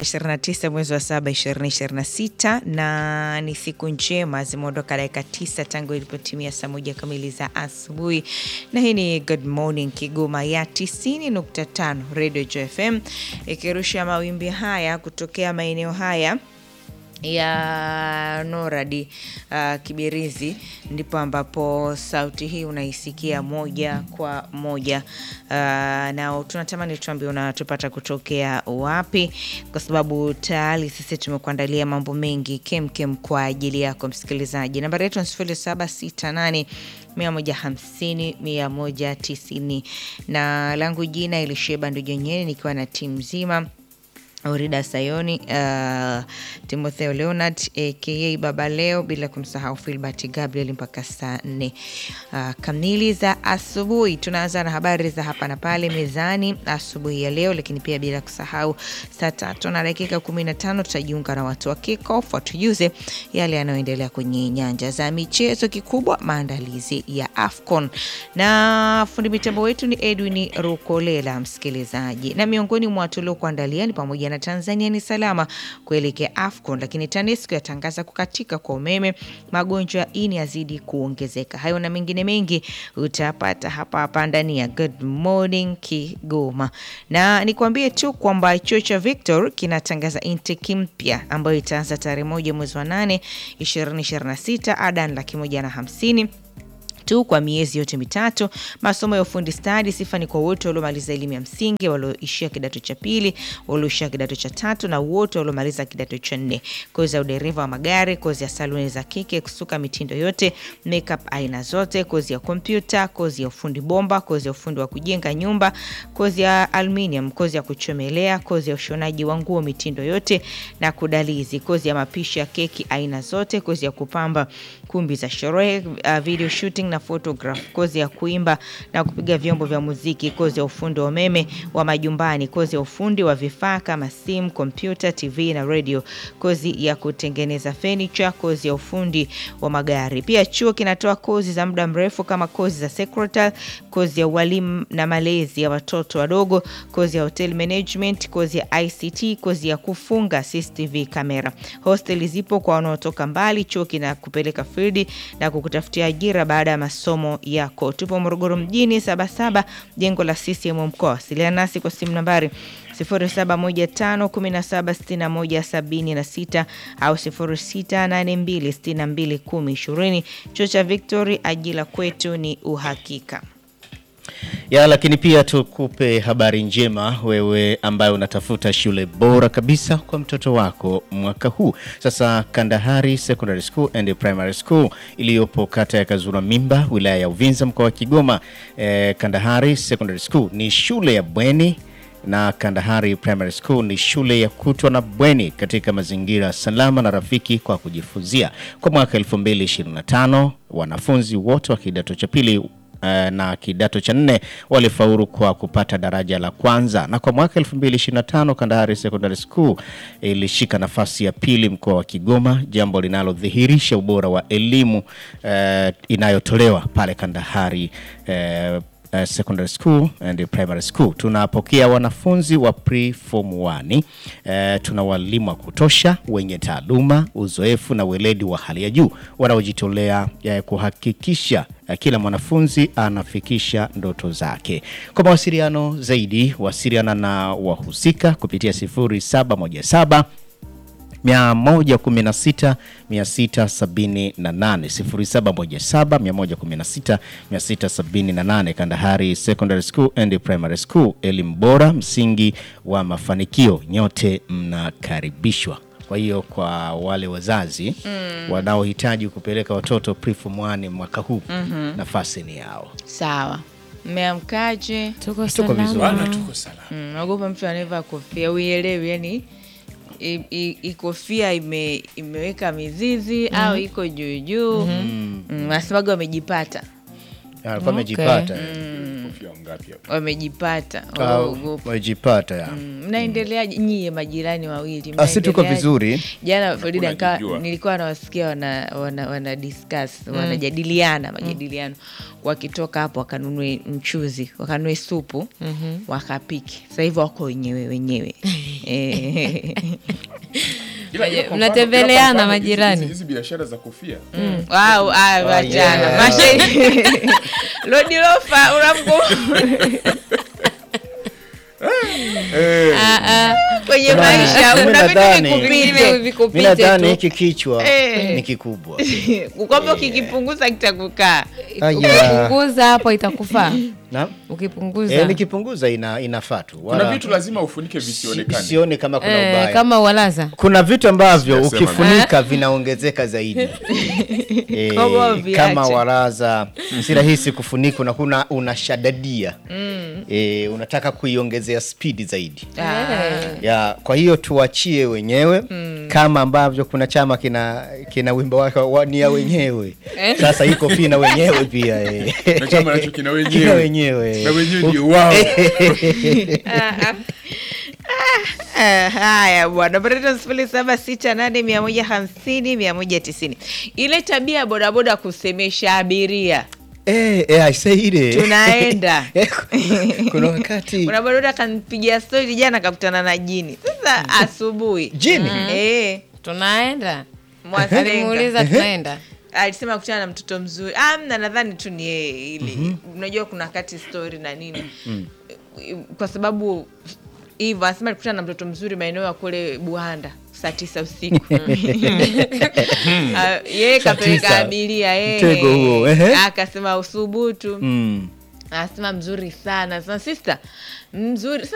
29 mwezi wa saba 2026 na ni siku njema, zimeondoka dakika tisa tangu ilipotimia saa moja kamili za asubuhi, na hii ni Good Morning Kigoma ya 90.5 Radio JFM ikirusha mawimbi haya kutokea maeneo haya ya Noradi uh, Kibirizi, ndipo ambapo sauti hii unaisikia moja kwa moja uh, na tunatamani tuambie unatupata kutokea wapi, kwa sababu tayari sisi tumekuandalia mambo mengi kemkem kwa ajili yako msikilizaji. Nambari yetu ni sifuri saba sita nane mia moja hamsini mia moja tisini na langu jina Elisheba Ndujenyeni nikiwa na timu nzima Orida Sayoni, uh, Timotheo Leonard aka Baba Leo, bila kumsahau Filbert Gabriel mpaka saa nne uh, kamili za asubuhi. Tunaanza na habari za hapa na pale mezani asubuhi ya leo, lakini pia bila kusahau saa tatu na dakika kumi na tano tutajiunga na watu wa kickoff watujuze yale yanayoendelea kwenye nyanja za michezo, kikubwa maandalizi ya AFCON, na fundi mitambo wetu ni Edwin Rukolela, msikilizaji, na miongoni mwa tuliokuandalia ni pamoja na Tanzania ni salama kuelekea AFCON, lakini TANESCO yatangaza kukatika kwa umeme, magonjwa ya ini yazidi kuongezeka. Hayo na mengine mengi utapata hapa hapa ndani ya Good Morning Kigoma, na nikwambie tu kwamba chuo cha Victor kinatangaza intake mpya ambayo itaanza tarehe moja mwezi wa nane 2026 ada ni laki moja na hamsini tu kwa miezi yote mitatu. Masomo ya ufundi stadi, sifa ni kwa wote waliomaliza elimu ya msingi, walioishia kidato cha pili, walioishia kidato cha tatu na wote waliomaliza kidato cha nne. Kozi ya udereva wa magari, kozi ya saluni za kike, kusuka mitindo yote, makeup aina zote, kozi ya kompyuta, kozi ya ufundi bomba, kozi ya ufundi wa kujenga nyumba, kozi ya aluminium, kozi ya kuchomelea, kozi ya ushonaji wa nguo mitindo yote na kudalizi, kozi ya mapishi ya keki aina zote, kozi ya kupamba kumbi za sherehe, uh, video shooting na photograph, kozi ya kuimba na kupiga vyombo vya muziki, kozi ya ufundi wa umeme wa majumbani, kozi ya ufundi wa vifaa kama simu, kompyuta, TV na radio, kozi ya kutengeneza furniture, kozi ya ufundi wa magari. Pia chuo kinatoa kozi za muda mrefu kama kozi za secretary, kozi ya ualimu na malezi ya watoto wadogo, kozi ya hotel management, kozi ya ICT, kozi ya kufunga CCTV kamera. Hosteli zipo kwa wanaotoka mbali. Chuo kinakupeleka field na kukutafutia ajira baada ya masomo yako. Tupo Morogoro mjini, Sabasaba, jengo la CCM mkoa. Wasiliana nasi kwa simu nambari 0715176176 au 0682621020. Chuo cha Victory, ajira kwetu ni uhakika ya lakini pia tukupe habari njema wewe ambaye unatafuta shule bora kabisa kwa mtoto wako mwaka huu. Sasa Kandahari Secondary School and Primary School iliyopo kata ya Kazura Mimba, wilaya ya Uvinza, mkoa wa Kigoma. Eh, Kandahari Secondary School ni shule ya bweni na Kandahari Primary School ni shule ya kutwa na bweni katika mazingira salama na rafiki kwa kujifunzia. Kwa mwaka 2025 wanafunzi wote wa kidato cha pili na kidato cha nne walifaulu kwa kupata daraja la kwanza, na kwa mwaka 2025 Kandahari Secondary School ilishika nafasi ya pili mkoa wa Kigoma, jambo linalodhihirisha ubora wa elimu eh, inayotolewa pale Kandahari eh, Uh, secondary school and primary school. Tunapokea wanafunzi wa pre form 1. Uh, tuna walimu wa kutosha wenye taaluma, uzoefu na weledi wa hali ya juu wanaojitolea uh, kuhakikisha uh, kila mwanafunzi anafikisha ndoto zake. Kwa mawasiliano zaidi, wasiliana na wahusika kupitia 0717 116 678 0717 116 678. Kandahari Secondary School and Primary School, elimu bora, msingi wa mafanikio. Nyote mnakaribishwa. Kwa hiyo kwa wale wazazi mm. wanaohitaji kupeleka watoto preform 1 mwaka huu mm -hmm. nafasi ni yao. Sawa, mmeamkaje? Tuko Tuko vizuri. salama. tuko salama. Mm, naogopa mtu anavaa kofia uielewi, yani i- i- i- kofia ime, imeweka mizizi au iko juu juu, mm, wasemaga wamejipata Alikuwa amejipata. kofia wangapi hapa? wamejipata Ah, waogopa. wamejipata ya Mm, mnaendeleaje nyie majirani wawili Ah, si tuko mnaendeleaje? vizuri jana Farida Hakuna nikawa- jijua. nilikuwa nawasikia wana, wana, wana discuss wanajadiliana majadiliano wakitoka hapo wakanunue mchuzi wakanunue supu wakapiki sasa hivi wako wenyewe wenyewe Eh. Ila- ila kwa mnatembeleana mfano, ila kwa mfano, majirani. hizi- hizi biashara za kofia Wow, ah, wachana yeah. Mashe- lodilofa unamku kwenye Kuna- maisha mimi una vitu nadhani- vikupite mi vikupite nadhani tu. hiki kichwa Eh. ni kikubwa kwamba ukikipunguza kitakukaa Aya. ukipunguza hapo itakufaa na ukipunguza e, nikipunguza ina, inafaa tu kuna wala vitu lazima ufunike visionekane sione kama kuna eh, ubaya kama walaza kuna vitu ambavyo Sijasema ukifunika vinaongezeka zaidi e, Kama viache. kama waraza si rahisi kufunika na kuna unashadadia e, unataka kuiongezea spidi zaidi ya kwa hiyo tuachie wenyewe kama ambavyo kuna chama kina kina wimbo wake wa ni ya wenyewe sasa iko pia na wenyewe pia eh. na chama nacho kina kina wenyewe wenyewe na wenyewe ndio wao Ah, haya bwana bareta sifuri saba sita nane mia moja hamsini mia moja tisini ile tabia ya bodaboda kusemesha abiria eh, eh, I say ile Tunaenda. Eh, kuna wakati kuna bodaboda kanpigia stori jana akakutana na jini sasa asubuhi Jini? Eh, tunaenda Mwasenga. alimuuliza tunaenda alisema kutana na mtoto mzuri amna nadhani tu ni yeye ili unajua kuna kati story na nini kwa sababu hivyo anasema alikutana na mtoto mzuri maeneo ya kule buhanda saa tisa usiku Ah, yeye Saa kapeleka tisa. abiria eh. Mtego huo, ehe. akasema usubutu mm. anasema mzuri sana sasa sister mzuri